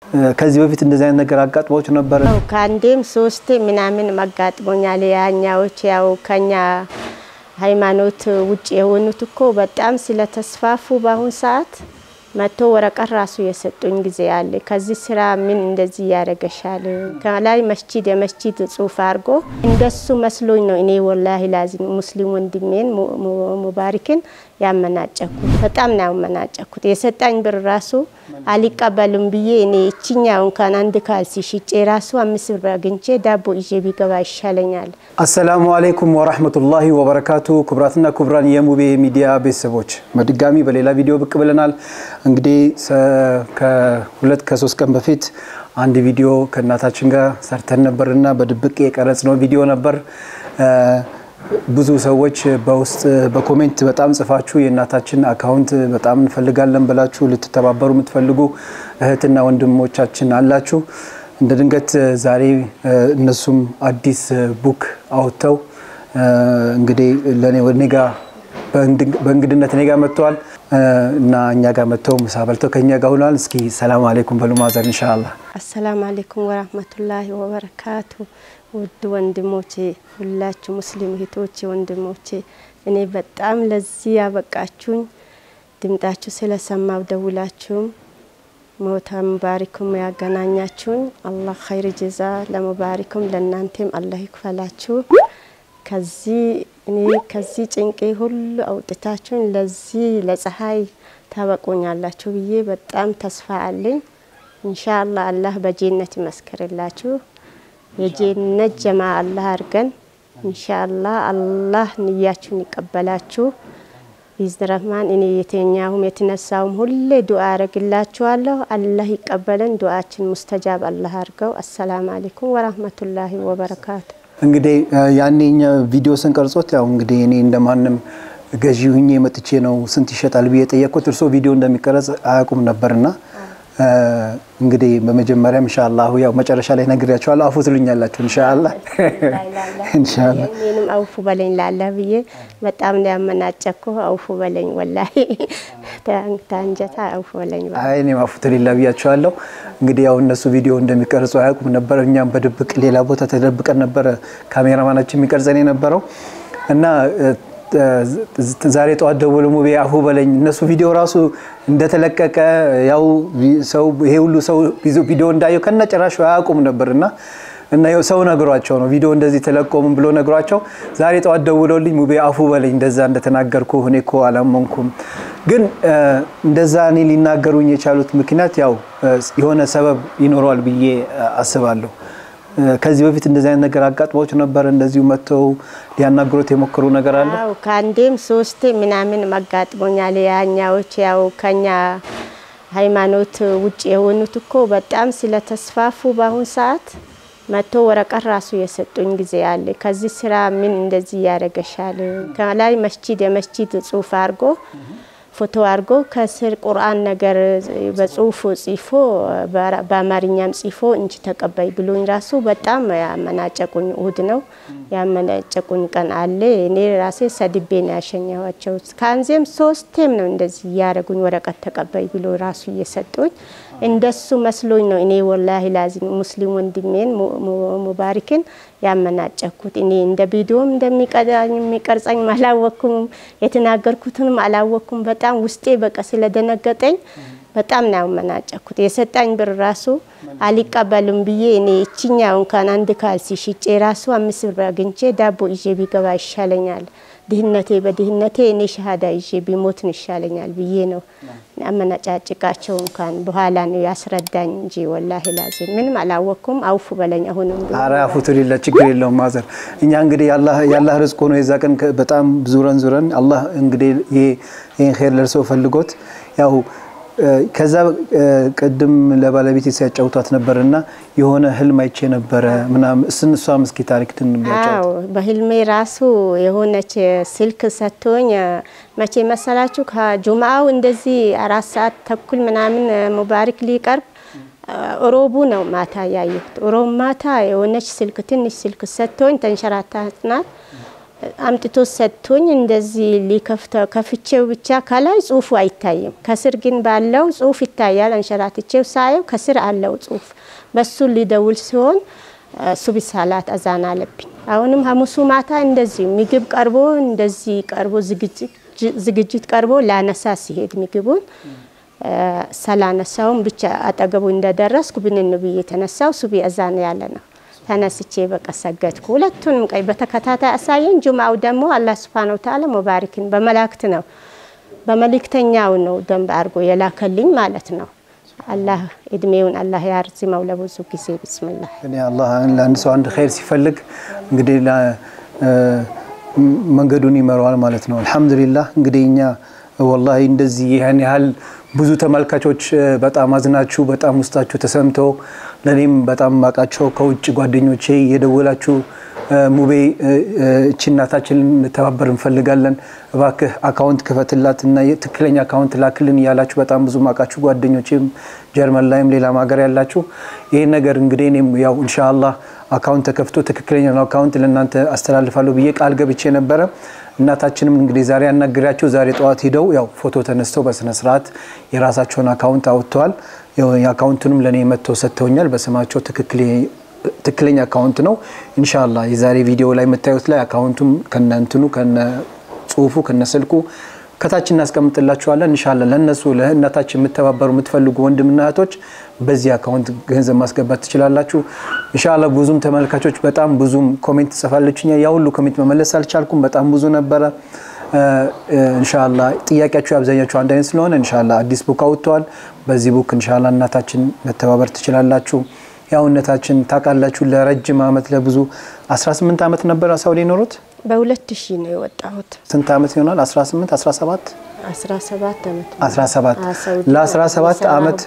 ከዚህ በፊት እንደዚህ አይነት ነገር አጋጥሞች ነበር? ያው ከአንዴም ሶስቴ ምናምን አጋጥሞኛል። ያኛዎች ያው ከኛ ሃይማኖት ውጭ የሆኑት እኮ በጣም ስለተስፋፉ በአሁን ሰዓት መጥቶ ወረቀት ራሱ የሰጡኝ ጊዜ አለ። ከዚህ ስራ ምን እንደዚህ ያደረገሻል? ከላይ መስጂድ የመስጂድ ጽሁፍ አድርጎ እንደሱ መስሎኝ ነው እኔ ወላሂ ላዚም ሙስሊም ወንድሜን ሙባሪክን ያመናጨኩት። በጣም ነው ያመናጨኩት። የሰጣኝ ብር ራሱ አሊቀበሉም ብዬ እኔ እችኛው እንኳን አንድ ካልሲ ሽጬ ራሱ አምስት ብር አግኝቼ ዳቦ ይዤ ቢገባ ይሻለኛል። አሰላሙ አሌይኩም ወራህመቱላሂ ወበረካቱ። ክቡራትና ክቡራን የሙቤ ሚዲያ ቤተሰቦች በድጋሚ በሌላ ቪዲዮ ብቅ ብለናል። እንግዲህ ከሁለት ከሶስት ቀን በፊት አንድ ቪዲዮ ከእናታችን ጋር ሰርተን ነበርና በድብቅ የቀረጽነው ቪዲዮ ነበር። ብዙ ሰዎች በውስጥ በኮሜንት በጣም ጽፋችሁ የእናታችን አካውንት በጣም እንፈልጋለን ብላችሁ ልትተባበሩ የምትፈልጉ እህትና ወንድሞቻችን አላችሁ። እንደ ድንገት ዛሬ እነሱም አዲስ ቡክ አውጥተው እንግዲህ ለእኔ ወደ እኔ ጋር በእንግድነት እኔ ጋር መጥተዋል እና እኛ ጋር መጥተው ምሳ በልተው ከእኛ ጋር ሁናል። እስኪ ሰላም አሌይኩም በሉ ማዘር ኢንሻአላህ። አሰላሙ አሌይኩም ወራህመቱላሂ ወበረካቱ። ውድ ወንድሞቼ ሁላችሁ ሙስሊም እህቶቼ ወንድሞቼ፣ እኔ በጣም ለዚህ ያበቃችሁኝ ድምጣችሁ ስለሰማው ደውላችሁም ሞታ ሙባሪኩም ያገናኛችሁኝ አላህ ኸይር ጀዛ ለሙባሪኩም ለእናንተም አላህ ይክፈላችሁ። ከዚህ እኔ ከዚህ ጭንቄ ሁሉ አውጥታችሁኝ ለዚህ ለፀሐይ ታበቁኛላችሁ ብዬ በጣም ተስፋ አለኝ። ኢንሻአላህ አላህ በጀነት ይመስክርላችሁ። የጀነት ጀማ አላህ አድርገን ኢንሻአላህ አላህ ንያችሁን ይቀበላችሁ። ቢዝን ረህማን እኔ የተኛሁም የተነሳውም ሁሌ ዱአ አረግላችኋለሁ። አላህ ይቀበለን። ዱአችን ሙስተጃብ አላህ አድርገው። አሰላሙ አለይኩም ወራህመቱላሂ ወበረካቱ። እንግዲህ ያኔ እኛ ቪዲዮ ስንቀርጾት ያው እንግዲህ እኔ እንደማንም ገዢ ሁኜ መጥቼ ነው ስንት ይሸጣል ብዬ የጠየቅኩት። እርስዎ ቪዲዮ እንደሚቀረጽ አያውቁም ነበርና እንግዲህ በመጀመሪያም ኢንሻአላህ ያው መጨረሻ ላይ ነግሬያቸዋለሁ። አፉ ትሉኛላችሁ ኢንሻአላህ ኢንሻአላህ። እኔንም አውፉ በለኝ ላለ ብዬ በጣም ነው ያመናጨኩ። አውፉ በለኝ ወላሂ ታንጀታ አውፉ በለኝ። አይ እኔም አፉ ትሊላ ብያቸዋለሁ። እንግዲህ ያው እነሱ ቪዲዮ እንደሚቀርጹ አያውቁም ነበር። እኛም በድብቅ ሌላ ቦታ ተደብቀን ነበረ ካሜራማናችን የሚቀርጸን የነበረው እና ዛሬ ጠዋት ደውሎ ሙቤ አፉ በለኝ እነሱ ቪዲዮ ራሱ እንደተለቀቀ ያው ሰው ይሄ ሁሉ ሰው ቪዲዮ እንዳየው ከነ ጭራሹ አያውቁም ነበር እና እና ሰው ነግሯቸው ነው ቪዲዮ እንደዚህ ተለቆም ብሎ ነግሯቸው ዛሬ ጠዋት ደውሎልኝ ሙቤ አፉ በለኝ እንደዛ እንደተናገርኩ እኔ እኮ አላመንኩም። ግን እንደዛ እኔ ሊናገሩኝ የቻሉት ምክንያት ያው የሆነ ሰበብ ይኖረዋል ብዬ አስባለሁ። ከዚህ በፊት እንደዚህ አይነት ነገር አጋጥሞች ነበር? እንደዚሁ መጥተው ሊያናግሩት የሞከሩ ነገር አለ? አዎ ከአንዴም ሶስቴ ምናምን አጋጥሞኛል። ያኛዎች ያው ከኛ ሃይማኖት ውጭ የሆኑት እኮ በጣም ስለተስፋፉ በአሁን ሰዓት መጥቶ ወረቀት ራሱ የሰጡኝ ጊዜ አለ። ከዚህ ስራ ምን እንደዚህ ያደረገሻል? ከላይ መስጂድ የመስጂድ ጽሁፍ አድርጎ ፎቶ አድርጎ ከስር ቁርአን ነገር በጽሁፉ ጽፎ በአማርኛም ጽፎ እንጂ ተቀባይ ብሎኝ ራሱ በጣም ያመናጨቁኝ እሁድ ነው ያመናጨቁኝ ቀን አለ። እኔ ራሴ ሰድቤ ነው ያሸኘኋቸው። ከአንዜም ሶስቴም ነው እንደዚህ እያደረጉኝ ወረቀት ተቀባይ ብሎ ራሱ እየሰጡኝ እንደሱ መስሎኝ ነው እኔ ወላሂ ላዚም ሙስሊም ወንድሜን ሙባሪክን ያመናጨኩት። እኔ እንደ ቪዲዮም እንደሚቀርጸኝ አላወኩም፣ የተናገርኩትንም አላወኩም። በጣም ውስጤ በቃ ስለደነገጠኝ በጣም ነው ያመናጨኩት። የሰጣኝ ብር ራሱ አሊቀበሉም ብዬ እኔ እችኛው እንኳን አንድ ካልሲ ሽጬ ራሱ አምስት ብር አግኝቼ ዳቦ ይዤ ቢገባ ይሻለኛል ድህነቴ በድህነቴ እኔ ሸሃዳ ይዤ ቢሞትን ይሻለኛል ብዬ ነው አመናጫጭቃቸው። እንኳን በኋላ ነው ያስረዳኝ እንጂ ወላሂ ላዚም ምንም አላወቅኩም። አውፉ በለኝ አሁንም። አረ አፉ ትሊላ ችግር የለውም ማዘር። እኛ እንግዲህ የአላህ ርዝቅ ሆኖ የዛ ቀን በጣም ዙረን ዙረን አላህ እንግዲህ ይህን ኸይር ለርሰው ፈልጎት ያው ከዛ ቅድም ለባለቤት ሲያጫውቷት ነበር እና የሆነ ህልም አይቼ ነበረ ምናምን እስን እሷም እስኪ ታሪክ አዎ በህልሜ ራሱ የሆነች ስልክ ሰጥቶኝ መቼ መሰላችሁ ከጁምአው እንደዚህ አራት ሰዓት ተኩል ምናምን ሙባሪክ ሊቀርብ ሮቡ ነው ማታ ያየሁት። ሮብ ማታ የሆነች ስልክ ትንሽ ስልክ ሰጥቶኝ ተንሸራታት ናት አምጥቶ ሰጥቶኝ እንደዚህ ሊከፍተው ከፍቼው ብቻ ከላይ ጽሁፉ አይታይም። ከስር ግን ባለው ጽሁፍ ይታያል። አንሸራትቼው ሳየው ከስር አለው ጽሁፍ። በሱ ሊደውል ሲሆን ሱቢ ሰላት አዛን አለብኝ። አሁንም ሐሙሱ ማታ እንደዚህ ምግብ ቀርቦ እንደዚህ ቀርቦ ዝግጅት ቀርቦ ላነሳ ሲሄድ ምግቡን ሰላነሳውን ብቻ አጠገቡ እንደደረስኩ ብንን ብዬ የተነሳው ሱቢ አዛን ያለ ነው። ተነስቼ በቃ ሰገድኩ። ሁለቱንም ቀይ በተከታታይ አሳየን። ጁምአው ደግሞ አላህ ሱብሓነሁ ወተዓላ ሙባሪክን በመላእክት ነው በመልእክተኛው ነው ደንብ አድርጎ የላከልኝ ማለት ነው። አላህ እድሜውን አላህ ያርዝመው ለብዙ ጊዜ ቢስሚላህ። እኔ አላህ ለአንድ ሰው አንድ ኸይር ሲፈልግ እንግዲህ መንገዱን ይመራዋል ማለት ነው። አልሐምዱሊላህ እንግዲህ እኛ ወላሂ እንደዚህ ይህን ያህል ብዙ ተመልካቾች በጣም አዝናችሁ በጣም ውስጣችሁ ተሰምቶ ለእኔም በጣም ማቃቸው ከውጭ ጓደኞቼ የደወላችሁ ሙቤ እቺ እናታችንን እንተባበር እንፈልጋለን፣ እባክህ አካውንት ክፈትላት እና ትክክለኛ አካውንት ላክልን እያላችሁ በጣም ብዙ ማቃችሁ ጓደኞቼም ጀርመን ላይም ሌላም ሀገር ያላችሁ ይህን ነገር እንግዲህ እኔም ያው ኢንሻአላህ አካውንት ተከፍቶ ትክክለኛ አካውንት ለእናንተ አስተላልፋለሁ ብዬ ቃል ገብቼ ነበረ። እናታችንም እንግዲህ ዛሬ ያናግሪያቸው ዛሬ ጠዋት ሂደው ያው ፎቶ ተነስተው በስነ ስርዓት የራሳቸውን አካውንት አውጥተዋል። የአካውንቱንም ለእኔ መጥተው ሰጥተውኛል። በስማቸው ትክክለኛ አካውንት ነው። ኢንሻአላህ የዛሬ ቪዲዮ ላይ የምታዩት ላይ አካውንቱም ከነ እንትኑ ከነ ጽሁፉ ከነ ስልኩ ከታች እናስቀምጥላችኋለን። ኢንሻአላህ ለነሱ ለእናታችን የምተባበሩ የምትፈልጉ ወንድምና እህቶች በዚህ አካውንት ገንዘብ ማስገባት ትችላላችሁ። ኢንሻአላህ ብዙም ተመልካቾች በጣም ብዙም ኮሜንት ጽፋለችኛ። ያ ሁሉ ኮሜንት መመለስ አልቻልኩም። በጣም ብዙ ነበረ። ኢንሻአላህ ጥያቄያችሁ አብዛኛችሁ አንድ አይነት ስለሆነ ኢንሻአላህ አዲስ ቡክ አውጥተዋል። በዚህ ቡክ ኢንሻአላህ እናታችን መተባበር ትችላላችሁ። ያው እናታችን ታውቃላችሁ ለረጅም አመት ለብዙ 18 አመት ነበር ሳውዲ ኖሩት። በሁለት ሺህ ነው የወጣሁት። ስንት አመት ይሆናል? 18 17 17 ዓመት 17 ለ17 አመት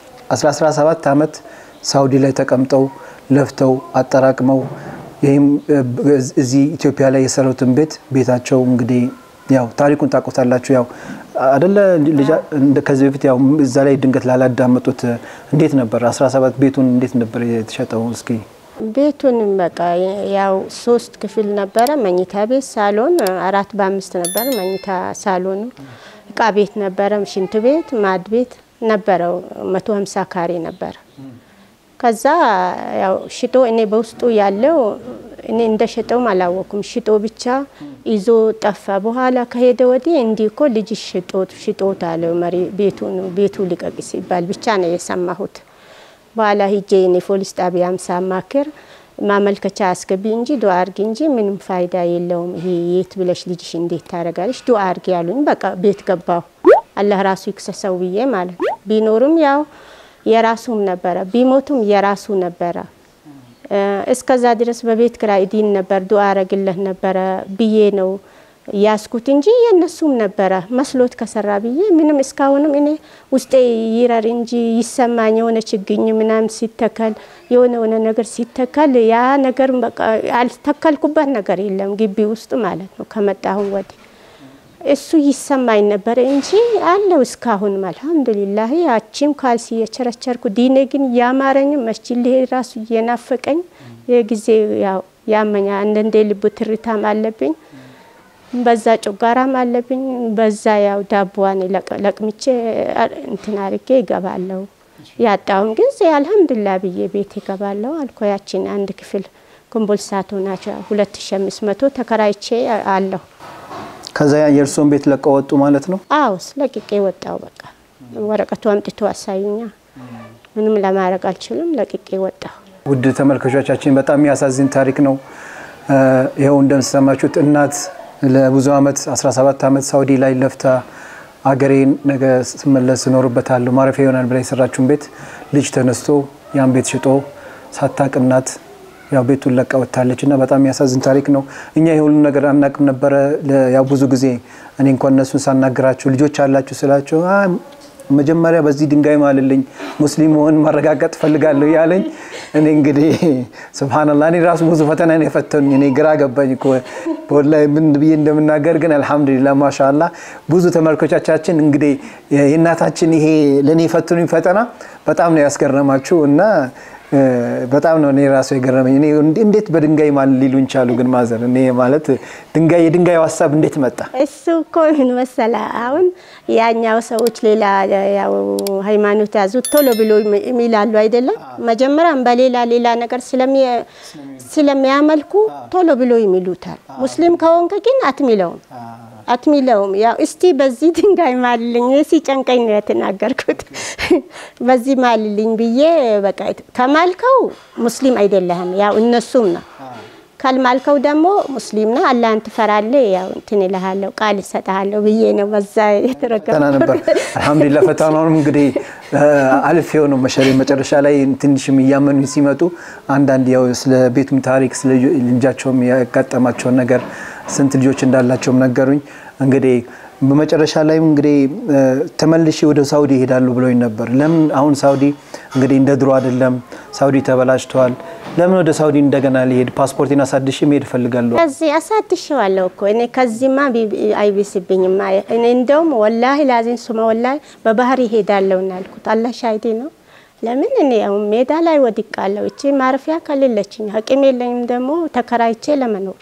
17 አመት ሳውዲ ላይ ተቀምጠው ለፍተው አጠራቅመው ይህም እዚህ ኢትዮጵያ ላይ የሰሩትን ቤት ቤታቸው እንግዲህ ያው ታሪኩን ታውቁታላችሁ። ያው አደለ ከዚህ በፊት ያው እዛ ላይ ድንገት ላላዳመጡት እንዴት ነበር 17 ቤቱን እንዴት ነበር የተሸጠው? እስኪ ቤቱን በቃ ያው ሶስት ክፍል ነበረ። መኝታ ቤት፣ ሳሎን አራት በአምስት ነበረ። መኝታ ሳሎኑ እቃ ቤት ነበረ፣ ሽንት ቤት፣ ማድ ቤት ነበረው። መቶ ሀምሳ ካሬ ነበረ። ከዛ ያው ሽጦ እኔ በውስጡ ያለው እኔ እንደሸጠውም አላወኩም። ሽጦ ብቻ ይዞ ጠፋ። በኋላ ከሄደ ወዲህ እንዲህ እኮ ልጅ ሽጦት ሽጦት አለው መሪ ቤቱን ቤቱ ልቀቅ ሲባል ብቻ ነው የሰማሁት። በኋላ ሂጄ እኔ ፖሊስ ጣቢያም ሳማክር ማመልከቻ አስገቢ እንጂ ዱአ አርጊ እንጂ ምንም ፋይዳ የለውም። ይሄ የት ብለሽ ልጅሽ እንዴት ታደርጋለሽ? ዱአ አርጊ ያሉኝ። በቃ ቤት ገባሁ። አላህ ራሱ ይክሰሰው ብዬ ማለት ነው። ቢኖርም ያው የራሱም ነበረ፣ ቢሞቱም የራሱ ነበረ። እስከዛ ድረስ በቤት ኪራይ ዲን ነበር፣ ዱአ አረግለት ነበረ ብዬ ነው ያስኩት እንጂ የእነሱም ነበረ መስሎት ከሰራ ብዬ ምንም እስካሁንም እኔ ውስጤ ይረር እንጂ ይሰማኝ የሆነ ችግኝ ምናምን ሲተከል የሆነ የሆነ ነገር ሲተከል ያ ነገር በቃ አልተከልኩበት ነገር የለም ግቢ ውስጥ ማለት ነው። ከመጣሁን ወዲህ እሱ ይሰማኝ ነበረ እንጂ አለው እስካሁን አልሐምዱሊላህ። ያቺም ካልሲ የቸረቸርኩ ዲኔ ግን ያማረኝም መስጂድ ልሄድ ራሱ እየናፈቀኝ የጊዜ ያው ያመኛ አንዳንዴ ልብ ትርታም አለብኝ በዛ ጮጋራም አለብኝ። በዛ ያው ዳቦዋን ለቅምቼ እንትን አርጌ ይገባለሁ። ያጣውም ጊዜ አልሐምዱላ ብዬ ቤት ይገባለሁ አልኮ ያችን አንድ ክፍል ኮምቦልሳቶ ናቸው ሁለት ሺ አምስት መቶ ተከራይቼ አለሁ። ከዛ የእርስዎን ቤት ለቀው ወጡ ማለት ነው? አዎ ለቅቄ ወጣው። በቃ ወረቀቱ አምጥቶ አሳዩኛ። ምንም ለማድረግ አልችልም። ለቅቄ ወጣሁ። ውድ ተመልካቾቻችን በጣም የሚያሳዝን ታሪክ ነው። ይኸው እንደምሰማችሁት እናት ለብዙ ዓመት 17 ዓመት ሳውዲ ላይ ለፍታ አገሬን ነገ ስመለስ እኖርበታለሁ ማረፊያ ይሆናል ብላ የሰራችውን ቤት ልጅ ተነስቶ ያን ቤት ሽጦ ሳታቅ እናት ያው ቤቱን ለቃ ወጥታለች እና በጣም የሚያሳዝን ታሪክ ነው። እኛ የሁሉ ነገር አናቅም ነበረ። ያው ብዙ ጊዜ እኔ እንኳን እነሱን ሳናግራቸው ልጆች አላችሁ ስላቸው መጀመሪያ በዚህ ድንጋይ ማልልኝ ሙስሊም መሆን ማረጋገጥ ፈልጋለሁ ያለኝ እኔ እንግዲህ ስብሓንላህ እኔ ራሱ ብዙ ፈተና ነው የፈተኑኝ። እኔ ግራ ገባኝ እኮ ወላሂ ምን ብዬ እንደምናገር ግን አልሐምዱሊላህ ማሻአላ ብዙ ተመልካቾቻችን እንግዲህ የእናታችን ይሄ ለእኔ የፈተኑኝ ፈተና በጣም ነው ያስገረማችሁ እና በጣም ነው እኔ ራሱ የገረመኝ። እኔ እንዴት በድንጋይ ማለት ሊሉን ቻሉ? ግን ማዘር እኔ ማለት ድንጋይ የድንጋዩ ሀሳብ እንዴት መጣ? እሱ እኮ ምን መሰለህ፣ አሁን ያኛው ሰዎች ሌላ ያው ሃይማኖት ያዙት ቶሎ ብሎ የሚላሉ አይደለም። መጀመሪያም በሌላ ሌላ ነገር ስለሚያመልኩ ቶሎ ብሎ ይሚሉታል። ሙስሊም ከሆንክ ግን አትሚለውም አትሚለውም ያው እስቲ በዚህ ድንጋይ ማልልኝ ሲጨንቀኝ ነው የተናገርኩት። በዚህ ማልልኝ ብዬ በቃ ከማልከው ሙስሊም አይደለህም፣ ያው እነሱም ነው። ካልማልከው ደግሞ ሙስሊም ነው፣ አላህን ትፈራለህ፣ ያው እንትን እልሃለሁ፣ ቃል እሰጥሃለሁ ብዬ ነው በዛ ፈተና ነበር። አልሐምዱሊላህ ፈተናውንም እንግዲህ አልፌው ነው መሸሪ መጨረሻ ላይ ትንሽም እያመኑ ሲመጡ አንዳንድ ያው ስለ ቤቱም ታሪክ ስለ ልጃቸውም ያጋጠማቸውን ነገር ስንት ልጆች እንዳላቸውም ነገሩኝ። እንግዲህ በመጨረሻ ላይም እንግዲህ ተመልሼ ወደ ሳውዲ ይሄዳሉ ብለውኝ ነበር። ለምን አሁን ሳውዲ እንግዲህ እንደ ድሮ አይደለም፣ ሳውዲ ተበላሽተዋል። ለምን ወደ ሳውዲ እንደገና ሊሄድ ፓስፖርቴን አሳድሼ መሄድ እፈልጋለሁ። ከዚህ አሳድሼዋለሁ እኮ እኔ ከዚህማ አይብስብኝም። እኔ እንደውም ወላሂ ላዚን ሱመ ወላሂ በባህር ይሄዳለሁ ያልኩት አላህ ሻሂዴ ነው። ለምን እኔ አሁን ሜዳ ላይ ወድቃለሁ። እቺ ማረፊያ ከሌለችኝ አቅም የለኝም ደግሞ ተከራይቼ ለመኖር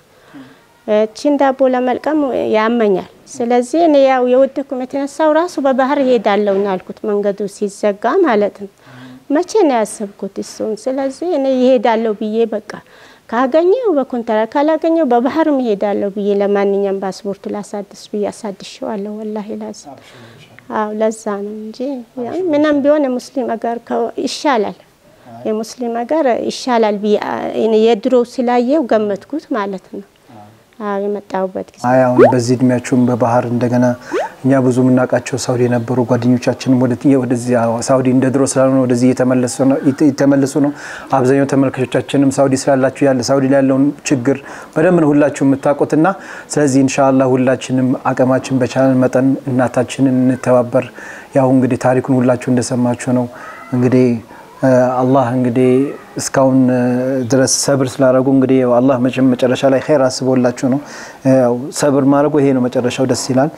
እቺን ዳቦ ለመልቀም ያመኛል። ስለዚህ እኔ ያው የወደኩም የተነሳው ራሱ በባህር ይሄዳለሁ ያልኩት መንገዱ ሲዘጋ ማለት ነው። መቼ ነው ያሰብኩት እሱን። ስለዚህ እኔ ይሄዳለሁ ብዬ በቃ ካገኘው በኮንትራት ካላገኘው በባህርም ይሄዳለሁ ብዬ ለማንኛውም ፓስፖርቱ ላሳድስ ብዬ አሳድሸዋለሁ። ወላሂ ላዝ አዎ፣ ለዛ ነው እንጂ ምንም ቢሆን የሙስሊም አገር ይሻላል የሙስሊም ሀገር ይሻላል ብዬ የድሮ ስላየው ገመትኩት ማለት ነው። አዎ የመጣሁበት ጊዜ አይ አሁን በዚህ እድሜያችሁም በባህር እንደገና እኛ ብዙ የምናውቃቸው ሳውዲ የነበሩ ጓደኞቻችንም ወደዚህ ሳውዲ እንደ ድሮ ስላልሆነ ወደዚህ እየተመለሱ ነው። አብዛኛው ተመልካቾቻችንም ሳውዲ ስላላችሁ ያለ ሳውዲ ላይ ያለውን ችግር በደንብ ነው ሁላችሁ የምታውቁትና ስለዚህ ኢንሻአላህ ሁላችንም አቅማችን በቻለን መጠን እናታችንን እንተባበር። ያው እንግዲህ ታሪኩን ሁላችሁ እንደሰማችሁ ነው እንግዲህ አላህ እንግዲህ እስካሁን ድረስ ሰብር ስላደረጉ እንግዲህ አላህ መቼም መጨረሻ ላይ ኸይር አስቦላችሁ ነው። ያው ሰብር ማድረጉ ይሄ ነው መጨረሻው፣ ደስ ይላል።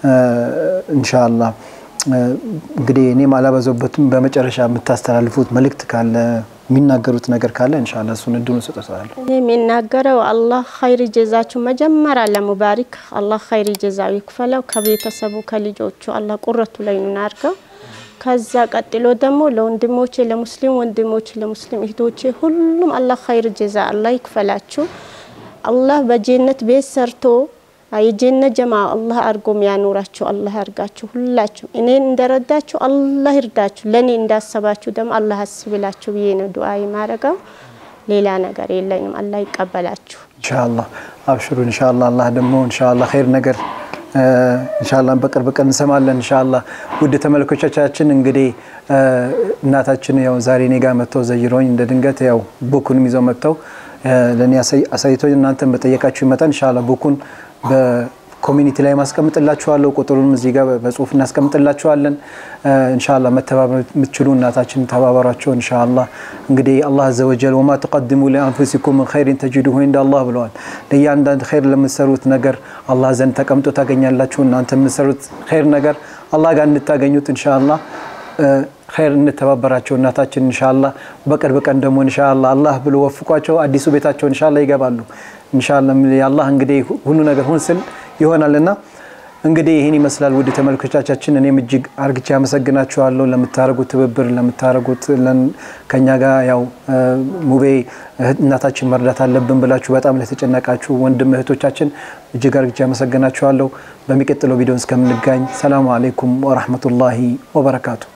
ኢንሻአላህ እንግዲህ እኔም አላበዛበትም። በመጨረሻ የምታስተላልፉት መልእክት ካለ የሚናገሩት ነገር ካለ ኢንሻአላህ እሱን እድሉን ሰጥተዋል። እኔ የሚናገረው አላህ ኸይር ጀዛችሁ መጀመሪያ ለሙባሪክ አላህ ኸይር ጀዛው ይክፈለው። ከቤተሰቡ ከልጆቹ አላህ ቁረቱ ላይ አድርገው ከዛ ቀጥሎ ደግሞ ለወንድሞቼ ለሙስሊም ወንድሞቼ ለሙስሊም እህቶቼ ሁሉም አላህ ኸይር ጀዛ አላህ ይክፈላችሁ። አላህ በጀነት ቤት ሰርቶ የጀነት ጀማ አላህ አድርጎ የሚያኖራችሁ አላህ ያርጋችሁ። ሁላችሁ እኔን እንደረዳችሁ አላህ ይርዳችሁ። ለእኔ እንዳሰባችሁ ደግሞ አላህ አስብላችሁ ብዬ ነው ዱዓ የማረገው። ሌላ ነገር የለኝም። አላህ ይቀበላችሁ። ኢንሻአላህ አብሽሩ። ኢንሻአላህ አላህ ደግሞ ኢንሻአላህ ኸይር ነገር ኢንሻአላህ በቅርብ ቀን እንሰማለን። ኢንሻአላህ ውድ ተመልካቾቻችን እንግዲህ እናታችን ያው ዛሬ እኔ ጋር መጥተው ዘይሮኝ እንደ ድንገት ያው ቡኩንም ይዘው መጥተው ለእኔ አሳይቶኝ እናንተን በጠየቃችሁ መጠን ኢንሻአላህ ቡኩን በኮሚኒቲ ላይ ማስቀምጥላችኋለሁ። ቁጥሩንም እዚህ ጋር በጽሁፍ እናስቀምጥላችኋለን። ኢንሻአላህ መተባበር የምትችሉ እናታችን ተባበሯቸው። ኢንሻአላህ እንግዲህ አላህ አዘወጀል ወማ ተቀድሙ ሊአንፉሲኩም ምን ኸይሪን ተጅዱሁ ኢንደላህ ብለዋል። ለእያንዳንድ ኸይር ለምትሰሩት ነገር አላህ ዘንድ ተቀምጦ ታገኛላችሁ። እናንተ የምትሰሩት ኸይር ነገር አላህ ጋር እንድታገኙት ኢንሻአላህ ኸይር እንተባበራቸው እናታችን ኢንሻአላህ። በቅርብ ቀን ደግሞ ኢንሻአላህ አላህ ብሎ ወፍቋቸው አዲሱ ቤታቸው ኢንሻአላህ ይገባሉ። ኢንሻአላህ አላህ እንግዲህ ሁሉ ነገር ሁን ስል ይሆናልና እንግዲህ ይህን ይመስላል። ውድ ተመልካቾቻችን እኔም እጅግ አርግቼ አመሰግናችኋለሁ ለምታደርጉት ትብብር፣ ለምታደርጉት ከኛ ጋር ያው ሙቤ እናታችን መርዳት አለብን ብላችሁ በጣም ለተጨነቃችሁ ወንድም እህቶቻችን እጅግ አርግቼ አመሰግናችኋለሁ። በሚቀጥለው ቪዲዮ እስከምንጋኝ ሰላሙ አለይኩም ወራህመቱላሂ ወበረካቱ።